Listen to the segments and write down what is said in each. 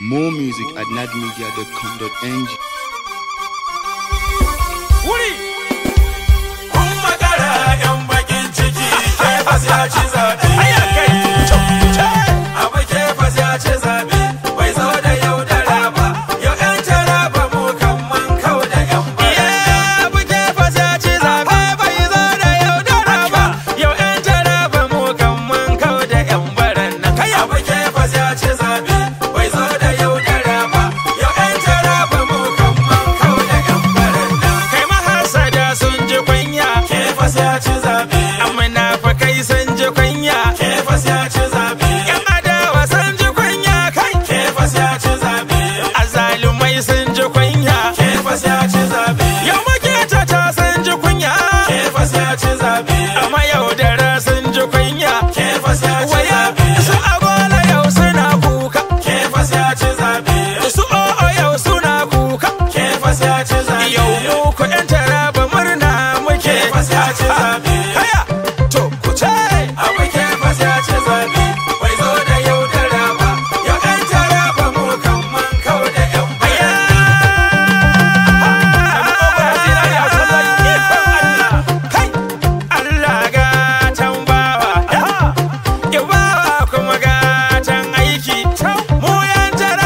More music at nadmedia.com.ng. wuri kun makara yan bakin ciki kefas ya ci zaɓe abu kefas ya ci zaɓe bai zo da yaudara ba yau yan taraba mu kan man kau da yan bayan abu kefas ya ci zaɓe bai zo da yaudara ba yau yan taraba mu kan man kau da yan baran nan kai abu kefas ya ci zaɓe bai zo da yaudara ba yau yan taraba mu kan man kau da yan baran nan kai mahasada sun ji kunya kefas ya ci zaɓe amina fa kai sun ji kunya kefas ya ci zaɓe yan adawa sun ji kunya kai kefas ya ci zaɓe azalumai sun ji kunya kefas ya ci zaɓe yau maketa ta sun ji kunya kefas ya ci zaɓe amma yaudara sun ji kunya kefas ya ci zaɓe su agola yau suna kuka kefas ya ci zaɓe su o'o yau suna kuka kefas ya ci zaɓe yau mu ku yan taraba murna muke kefas ya ci zaɓe haya to ku ce abu kefas ya ci zaɓe bai zo da yaudara ba yau yan taraba mu kan man kau da yan Kai! Allah gatan bawa, ya bawa kuma gatan aiki. Mu yan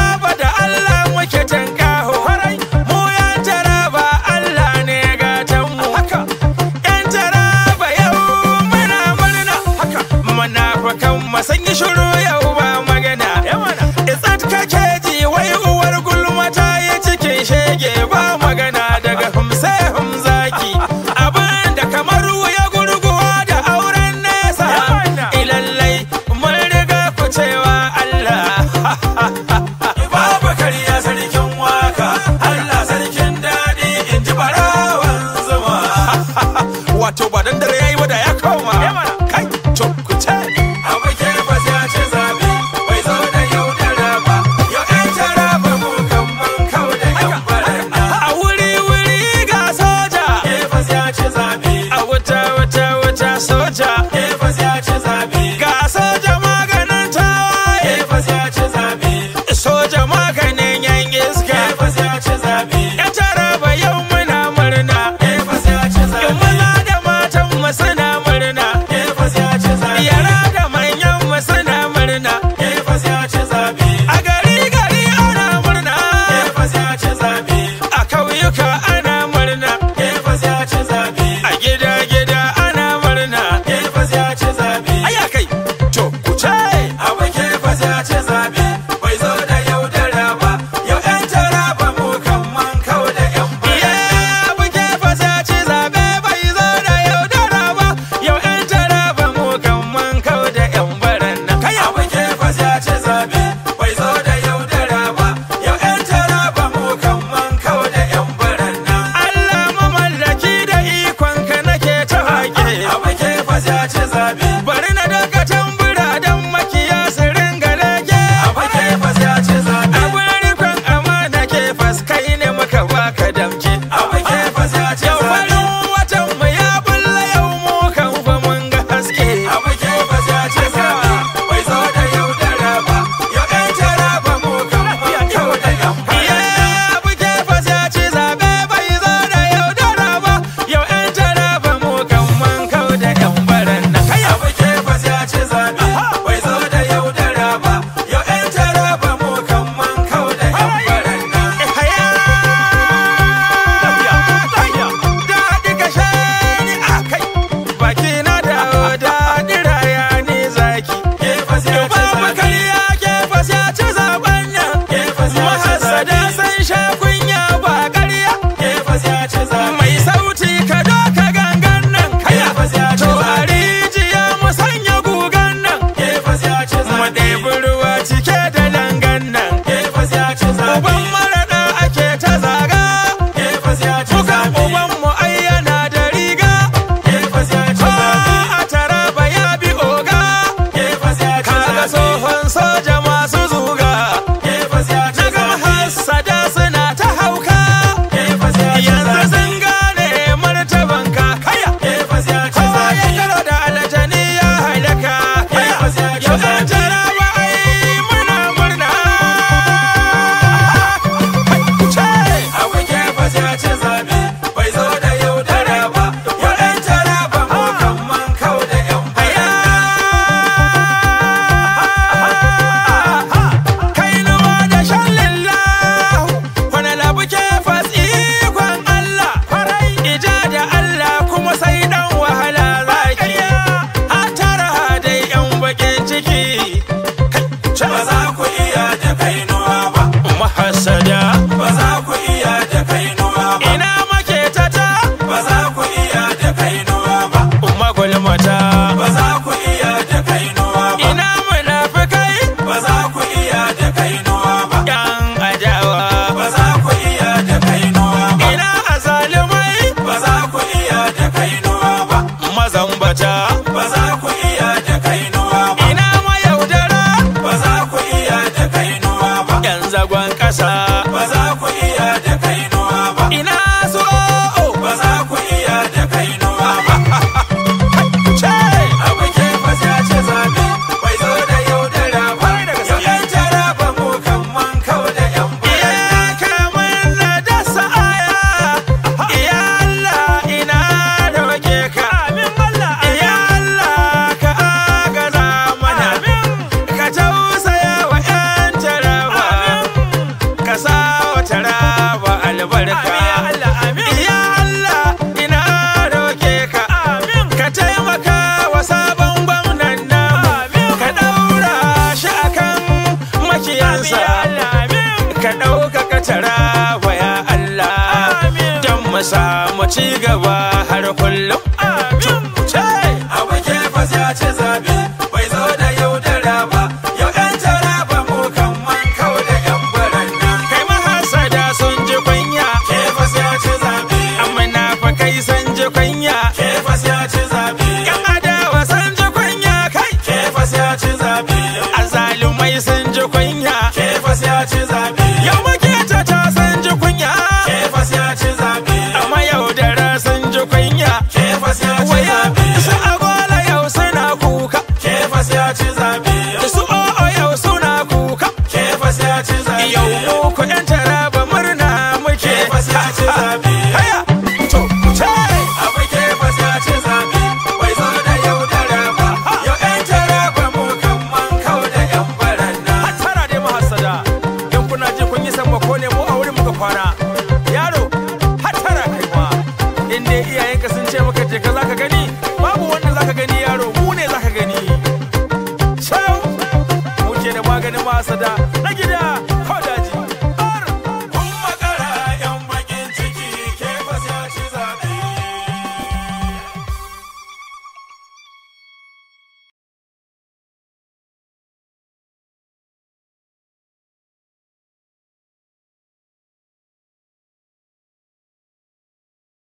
yan zagon ƙasa ba za ku iya da kainuwa ba ina so ba za ku iya da kainuwa ba ce abu ke fasa ce zabe bai zo da yaudara ba yau yan tara ba mu kan man kau da yan iya kamar na dasa aya iya Allah ina roke ka amin Allah iya Allah ka agaza mana ka tausaya wa yan tara ba ka sa wa tara ba albarka iya Allah ina roke ka ka taimaka wa sabon gwamnan nan ka daura shi akan makiyansa ka ɗaukaka tara wa ya Allah don mu samu ci gaba har kullum abu ke fasa ce zabe bai zo da yaudara ba yau yan tara ba mu kan man kau da yan baranda kai mahasada sun ji kunya ke fasa ce zabe amina fa kai sun ji kunya ke fasa ce zabe yan adawa sun ji kunya kai ke fasa ce zabe azalumai sun ji kunya ke fasa ce zabe yau muke ta ta sun ji kunya ke fasa ce zabe amma yaudara sun ji kunya ke fasa ce zabe su agola yau suna kuka ke fasa ce zabe su o'o yau suna kuka ke fasa ce zabe yau mu ku yan taraba murna muke ke fasa ce zabe haya to ce abu ke fasa ce zabe bai zo da yaudara ba yau yan taraba mu kan man kau da yan baranda Hattara dai mahassada, in kuna ji kun yi sammako ne mu a wurin muka kwana.